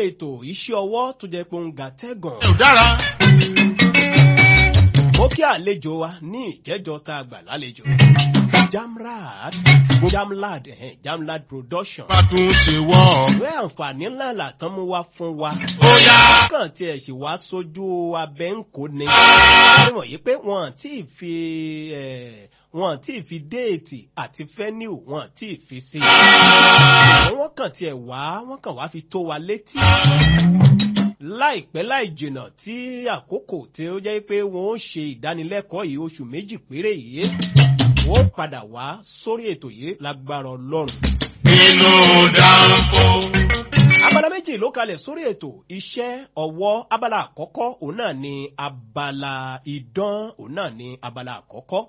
ètò iṣẹ́ ọwọ́ tó jẹ́ pé ó ń ga tẹ́gàn. ò dára. mo kí àlejò wa ní ìjẹ́jọ́ tá a gbà lálejò. jamrad jamlad eh, jamlad production. bá tún ṣe wọ́. ìwé àǹfààní ńlá làtàn mú wá fún wa. ó yá. kàn tiẹ̀ sì wá sójú abẹ́ ń kó ni. wọ́n mọ̀ yí pé wọ́n ti fi eh, wọ́n ti fi déètì àti fẹ́niu wọ́n ti fi sí. wọ́n kàn tiẹ̀ wá wọ́n kàn wá fi tó wa létí láìpẹ́ láì jìnà tí àkókò tí ó jẹ́ pé wọ́n ó ṣe ìdánilẹ́kọ̀ọ́ yìí oṣù méjì péré yìí wọ́n padà wá sórí ètò yìí lágbára ọlọ́run. inú dánfó. abala méjì ló kalẹ̀ sórí ètò iṣẹ́ ọwọ́ abala àkọ́kọ́ òun náà ni abala idán òun náà ni abala àkọ́kọ́.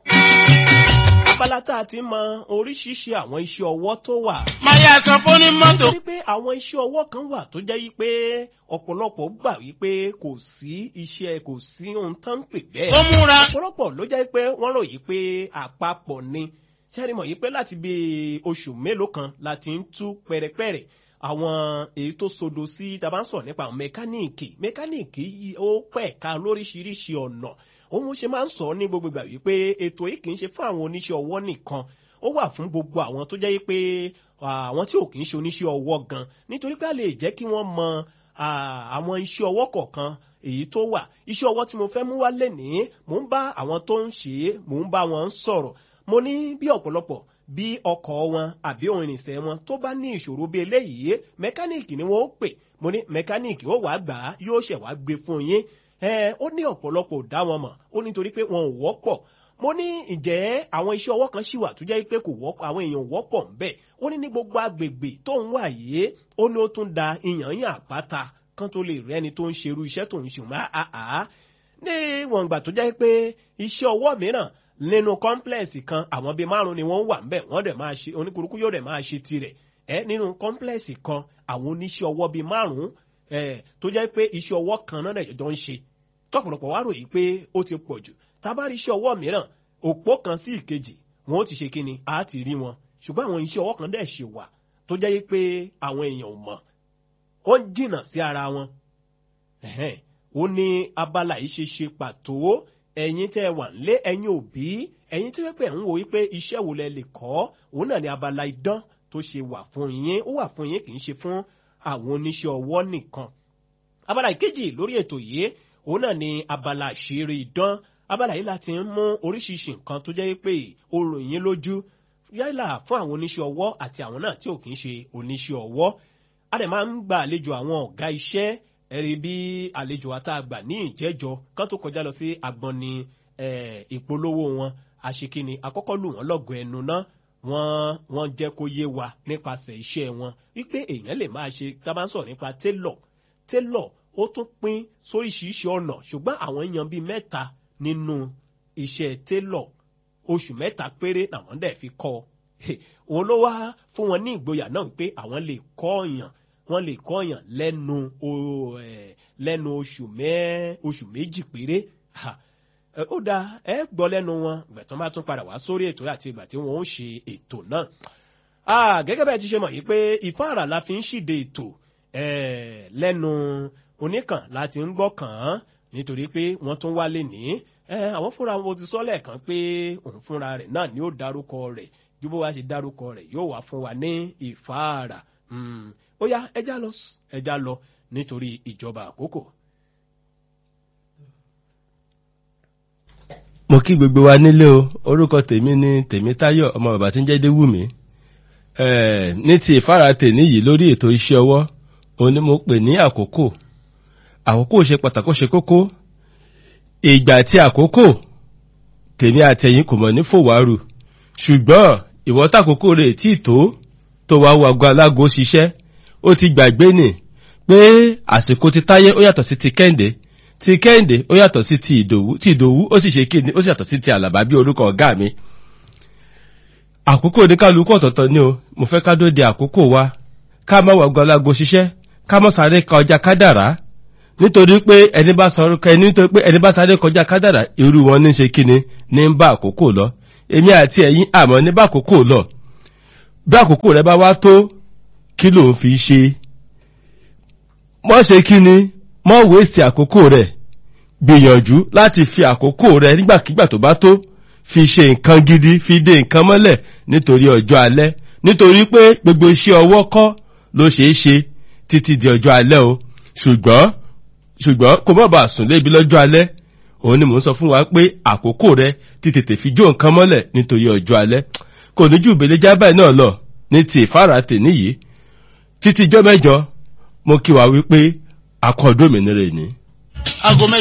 abala tá a ti mọ oríṣiríṣi àwọn iṣẹ́ ọwọ́ tó wà máyà sọ fún ní mọ́tò. nítorí pé àwọn iṣẹ́ ọwọ́ kan wà tó jẹ́ yí pé ọ̀pọ̀lọpọ̀ gbà wípé kò sí iṣẹ́ kò sí ohun tó ń pè bẹ́ẹ̀. ó múra. ọ̀pọ̀lọpọ̀ ló jẹ́ pé wọ́n ròyìn pé àpapọ̀ ni sẹ́ni mọ̀ yí pé láti bí oṣù mélòó kan la ti ń tú pẹ̀rẹ̀pẹ̀rẹ̀ àwọn èyí tó sodo sí tàbá ń sọ̀rọ̀ nípa àwọn mẹkáníìkì mẹkáníìkì yìí ó pẹ̀ka lóríṣiríṣi ọ̀nà òun ṣe máa ń sọ ní gbogbo ìgbà wípé ètò yìí kì í ṣe fún àwọn oníṣẹ́ ọwọ́ nìkan ó wà fún gbogbo àwọn tó jẹ́ pé àwọn tí ò kì í ṣe oníṣẹ́ ọwọ́ gan nítorí pé a lè jẹ́ kí wọ́n mọ àwọn iṣẹ́ ọwọ́ kọ̀ọ̀kan èyí tó wà iṣẹ́ ọwọ́ tí mo fẹ́ mú wá lénìí mò ń bá àwọn tó ń ṣe é mò ń bá wọn sọ̀rọ̀ mo ní bí ọ̀pọ̀lọpọ̀ bí ọkọ̀ wọn àbí ohun ìrìnsẹ̀ wọn tó bá ní ìṣòro bí eléyìí mẹkáníìkì ni wọ́n ó pè mo ní mẹkáníìkì ó wàá gbà á yóò ṣẹ̀ wá gbé fún yín ẹ ó ní ọ̀pọ̀lọpọ̀ dá wọn mọ̀ ó nítorí pé wọn ò wọ́pọ̀ mo ní ǹjẹ́ àwọn iṣẹ́ ọwọ́ kan ṣì wà tó jẹ́ pé kò wọ́pọ̀ àwọn èèyàn wọ́pọ̀ ń bẹ̀ ó ní ní gbogbo agbègbè tó ń wà yìí ó ní ó tún da ìyàn yàn àpáta kan tó lè rí ẹni tó ń ṣerú iṣẹ́ tó ń ṣe máa àá ní wọn gbà tó jẹ́ pé iṣẹ́ ọwọ́ mìíràn nínú kọ́ńplẹ̀sì kan àwọn bíi márùn ni wọ́n wà ń bẹ̀ wọ́n dẹ̀ máa ṣe oníkurukú yóò dẹ̀ máa ṣe tirẹ̀ ẹ nínú kọ́ńplẹ̀sì kan àwọn oníṣẹ́ ọwọ́ bíi márùn tó jẹ́ pé iṣẹ́ ọwọ́ kan náà jọ ń ṣe tọ́pọ̀lọpọ̀ wá ròyìn pé ó ti pọ̀ jù tábàrí iṣẹ́ ọwọ́ mìíràn òpó kan sí ìkejì wọn ó ti ṣe kíni a ti rí wọn ṣùgbọ́n àwọn iṣẹ́ ọwọ́ kan dẹ̀ ṣe wà tó jẹ́ pé àwọn èèyàn ò mọ̀ ó ń jìnnà sí ara wọn ó ní abala yìí ṣe ṣe pàtó ẹ̀yin tẹ́ ẹ wà nílé ẹ̀yin òbí ẹ̀yin tí wẹ́pẹ́ ń wo wípé iṣẹ́ wo lẹ lè kọ́ òun náà ní abala idán tó ṣe wà fún yín ó wà fún yín kì í ṣe fún àwọn oníṣẹ́ ọwọ́ nìkan abala ìkejì lórí ètò yìí òun náà ní abala àṣírí idán abala yìí láti ń mú oríṣiríṣi nǹkan tó jẹ́ pé ó ròyìn lójú yálà fún àwọn oníṣẹ́ ọwọ́ àti àwọn náà tí ò kì í ṣe oníṣẹ́ ọwọ́ a dẹ̀ máa ń gba àlejò àwọn ọ̀gá iṣẹ́ ẹ̀rí bí àlejò wa tá a gbà ní ìjẹ́jọ kán tó kọjá lọ sí agbọn ni ìpolówó wọn àṣekínni àkọ́kọ́ lù wọ́n lọ́gọ̀ ẹnu náà wọ́n wọ́n jẹ́ kó yé wa nípasẹ̀ iṣẹ́ wọn wípé èèyàn lè máa ṣe tá a bá ń sọ̀rọ̀ nípa télọ̀ télọ̀ ó tún pín sóríṣiríṣi ọ̀nà ṣùgbọ́n àwọn èèyàn bíi mẹ́ta nínú iṣẹ́ télọ̀ oṣù mẹ́ta péré làwọn dẹ̀ fi kọ́ òun ló wá fún wọn ní ìgboyà náà pé àwọn lè kọ́ ọ̀yàn wọ́n lè kọ́ ọ̀yàn lẹ́nu lẹ́nu oṣù mẹ́ oṣù méjì péré ó dáa ẹ gbọ́ lẹ́nu wọn ìgbà tí wọ́n bá tún padà wá sórí ètò àti ìgbà tí wọ́n ó ṣe ètò náà gẹ́gẹ́ bẹ́ẹ̀ ti ṣe mọ̀ yìí pé ìfáàrà la fi ń ṣìde ètò lẹ́nu oníkàn láti ń gbọ́ kàn án nítorí pé wọ́n tún wálé ní àwọn fúnra wọn ti sọ lẹ́ẹ̀kan pé òun fúnra rẹ̀ náà ni ó dárúkọ rẹ̀ bí bó wá ṣe dárúkọ rẹ̀ yóò wá fún wa ní ìfáàrà ó yá ẹja lọ ẹja lọ nítorí ìjọba àkókò. mo kí gbogbo wa nílé o orúkọ tèmi ni tèmítáyọ̀ ọmọ bàbá tí ń jẹ́ déwùmí ní ti ìfáàrà tèmi yìí lórí ètò iṣẹ́ ọwọ́ òun ni mo pè ní àkókò àkókò ṣe pàtàkó ṣe kókó ìgbà tí àkókò tèmi àtẹ̀yìn kò mọ̀ ní fòwárù ṣùgbọ́n ìwọ́tàkókò rẹ̀ tí tó tó wá wago alágo ṣiṣẹ́ ó ti gbàgbé nì pé àsìkò ti táyé ó yàtọ̀ sí ti kẹ́ǹdé ti kẹ́ǹdé ó yàtọ̀ sí ti ìdòwú ti ìdòwú ó sì ṣe kíni ó sì yàtọ̀ sí ti àlàbá bí orúkọ ọ̀gá mi àkókò oníkálukú ọ̀tọ̀ọ̀tọ̀ ni o mo fẹ́ ká dóde àkókò wa ká má wago alágo ṣiṣẹ́ ká mọ́ sáré kọjá kádàrá nítorí pé ẹni bá sọ orúkọ ẹni nítorí pé ẹni bá sáré kọjá kádàrá irú wọn ní ṣe kíni ní ń bá àkókò lọ èmi àti ẹ̀yin àmọ́ ní bá àkókò lọ bí àkókò rẹ bá wá tó kí ló ń fi ṣe mọ́ ṣe kí ni mọ́ wéèsì àkókò rẹ̀ gbìyànjú láti fi àkókò rẹ̀ nígbàkigbà tó bá tó fi ṣe nǹkan gidi fi dé nǹkan mọ́lẹ̀ nítorí ọjọ́ alẹ́ nítorí pé gbogbo iṣẹ́ ọwọ́ kọ́ ló ṣeé ṣe títí di ọjọ́ alẹ́ o ṣùgbọ́n ṣùgbọ́n kò má bàa sùn lébi lọ́jọ́ alẹ́ òun ni mò ń sọ fún wa pé àkókò rẹ ti tètè fi jó nǹkan mọ́lẹ̀ nítorí ọjọ́ alẹ́ kò ní jù ìbèlè jábàá náà lọ ní ti ìfáratè níyìí títí ijọ́ mẹ́jọ mo kí wa wípé akọ́dómìnira ìní. aago mẹ́jọ.